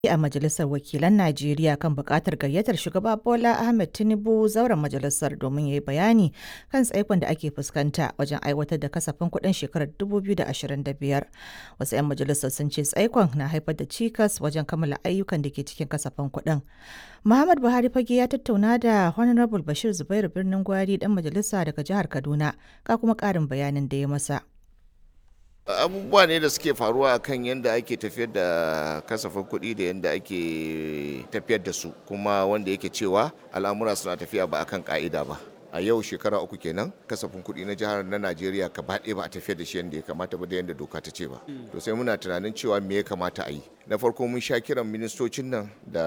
a Majalisar Wakilan Najeriya kan buƙatar gayyatar Shugaba Bola Ahmed Tinubu zauren majalisar domin ya yi bayani kan tsaikon da ake fuskanta wajen aiwatar da kasafin kuɗin shekarar 2025. Wasu 'yan majalisar sun ce tsaikon na haifar da cikas wajen kammala ayyukan da ke cikin kasafin kuɗin. Muhammad Buhari fage ya tattauna da Honorable Bashir Zubairu Birnin Gwari ɗan majalisa daga jihar Kaduna, ga kuma ƙarin bayanin da ya masa. abubuwa ne da suke faruwa kan yadda ake tafiyar da kasafin kuɗi da yadda ake tafiyar da su kuma wanda yake cewa al'amura suna tafiya ba akan ka'ida ba a yau shekara uku kenan kasafin kuɗi na jihar na najeriya ka baɗe ba a tafiyar da shi yadda ya kamata ba da yadda doka ta ce ba to sai muna tunanin cewa me ya kamata a yi na farko mun sha kiran ministocin nan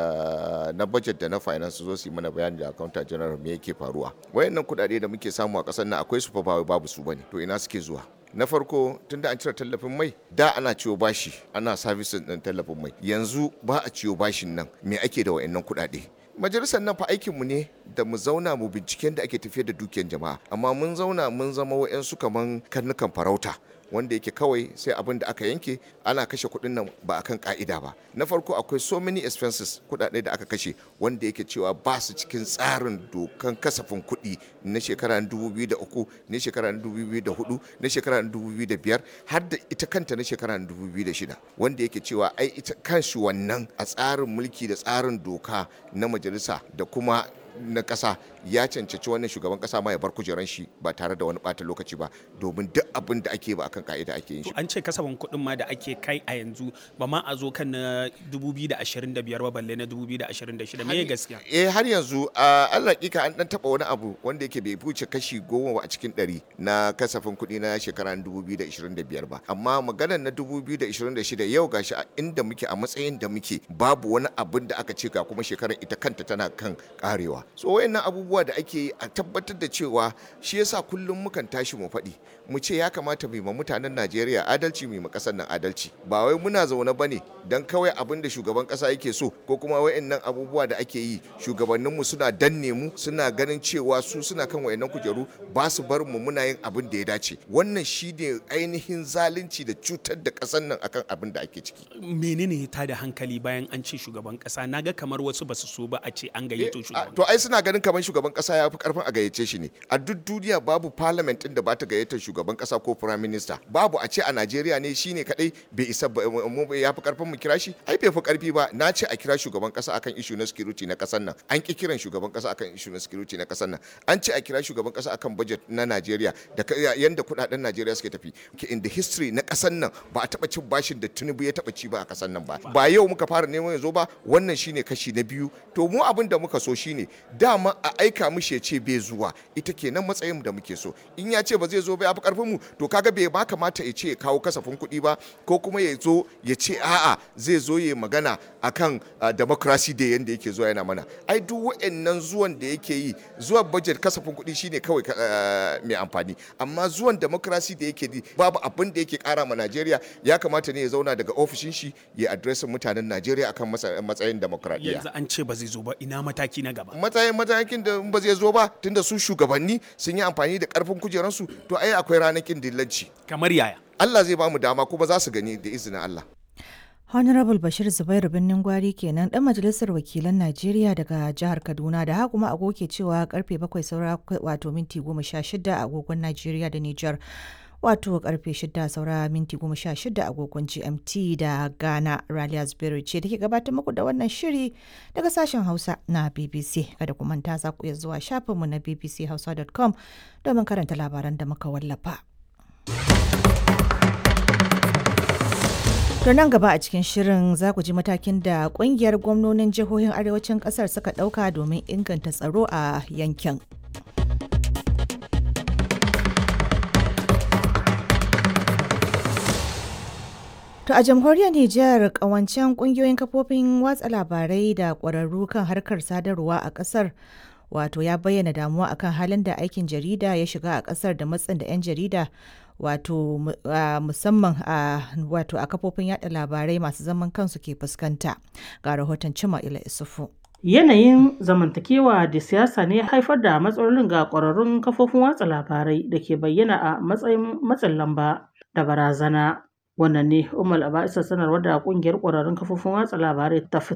da na budget da na finance zo su yi mana bayani da accountant general me yake faruwa wayannan kuɗaɗe da muke samu a ƙasar nan akwai su fa ba babu su bane to ina suke zuwa na farko tun da an cire tallafin mai da ana ciwo bashi ana sabisin ɗin tallafin mai yanzu ba a ciwo bashin nan me ake da wayannan kuɗaɗe majalisar nan fa aikinmu ne da mu zauna mu binciken da ake tafiyar da dukiyar jama'a amma mun zauna mun zama wa'yansu kaman karnukan farauta wanda yake kawai sai abin da aka yanke ana kashe kuɗin nan ba akan ka'ida ba na farko akwai so many expenses kuɗaɗe da aka kashe wanda yake cewa ba su cikin tsarin dokan kasafin kuɗi na shekara 2003 na shekara 2004 na shekara 2005 har da ita kanta na shekara 2006 wanda yake cewa ai ita kanshi wannan a tsarin mulki da tsarin doka na majalisa da kuma na ƙasa ya cancanci wannan shugaban ƙasa ma ya bar kujeran shi ba tare da wani ɓata lokaci ba domin duk abin da ake ba akan ka'ida ake yin shi. An ce kasafin kuɗin ma da ake kai a yanzu ba ma a zo kan na 2025 ba balle na 2026 me gaskiya? Eh har yanzu a Allah kika an dan taba wani abu wanda yake bai wuce kashi goma a cikin ɗari na kasafin kuɗi na shekara 2025 ba amma maganar na 2026 yau gashi inda muke a matsayin da muke babu wani abin da aka ce ga kuma shekarar ita kanta tana kan karewa. so wayannan abubuwa da ake yi a tabbatar da cewa shi yasa kullum mukan tashi mu faɗi mu ce ya kamata mu yi ma mutanen Najeriya adalci mu yi ma ƙasar nan adalci ba wai muna zaune bane dan kawai abin da shugaban ƙasa yake so ko kuma wayannan abubuwa da ake yi shugabanninmu suna danne mu suna ganin cewa su suna kan wayannan kujeru ba su bar mu muna yin abin da ya dace wannan shi ne ainihin zalunci da cutar da ƙasar nan akan abin da ake ciki menene ya tada hankali bayan an ce shugaban ƙasa naga kamar wasu basu so ba a ce an gayyato shugaban to ai suna ganin kamar shugaban kasa ya fi karfin a gayyace shi ne a duk duniya babu parliament din da ba ta gayyatar shugaban kasa ko prime minister babu a ce a Najeriya ne shine kadai bai isa ya fi karfin mu kira shi ai bai fi karfi ba na ce a kira shugaban kasa akan issue na security na kasar nan an ki kiran shugaban kasa akan issue na security na kasar nan an ce a kira shugaban kasa akan budget na Najeriya da yanda kudaden Najeriya suke tafi in the history na kasar nan ba a taba cin bashin da Tinubu ya taba ci ba a kasar nan ba ba yau muka fara neman ya zo ba wannan shine kashi na biyu to mu abin da muka so shine dama a aika mishi ya ce bai zuwa ita kenan matsayin da muke so in ya ce ba zai zo ba ya fi karfin mu to kaga bai ba kamata ya ce ya kawo kasafin kuɗi ba ko kuma ya zo ya ce a'a zai zo ya magana akan democracy da yanda yake zuwa yana mana ai duk wa'annan zuwan da yake yi zuwa budget kasafin kuɗi shine kawai mai amfani amma zuwan democracy da yake babu abin da yake kara ma Najeriya ya kamata ne ya zauna daga ofishin shi ya adresin mutanen Najeriya akan matsayin demokradiyya yanzu an ce ba zai zo ba ina mataki na gaba matsayin matakin da ba zai zo ba tunda su shugabanni sun yi amfani da karfin kujeransu to ai akwai ranakin dillanci kamar yaya Allah zai ba mu dama kuma za su gani da izinin Allah Honorable Bashir Zubairu Birnin Gwari kenan dan majalisar wakilan Najeriya daga jihar Kaduna da haka kuma agoke cewa karfe bakwai saura wato minti goma sha shida agogon Najeriya da Nijar. wato karfe shida saura minti goma sha shida agogon gmt da ghana raliya zubairu ce da ke gabatar muku da wannan shiri daga sashen hausa na bbc kada ku manta za ku iya zuwa shafinmu na bbchausa.com domin karanta labaran da muka wallafa To nan gaba a cikin shirin za ku ji matakin da kungiyar gwamnonin jihohin arewacin kasar suka ɗauka domin inganta tsaro a yankin. To a jamhuriyar Nijar kawancen kungiyoyin kafofin watsa labarai da ƙwararru kan harkar sadarwa a ƙasar wato ya bayyana damuwa akan halin da aikin jarida ya shiga a ƙasar da matsin da 'yan jarida wato musamman a wato a kafofin yada labarai masu zaman kansu ke fuskanta ga rahoton cima ila isufu. Yanayin zamantakewa da siyasa ne ya haifar da matsalolin ga ƙwararrun kafofin watsa labarai da ke bayyana a matsayin matsin lamba da barazana. Wannan ne Ummul Aba'isan sanarwar da ƙungiyar ƙwararrun kafofin watsa labarai ta fitar.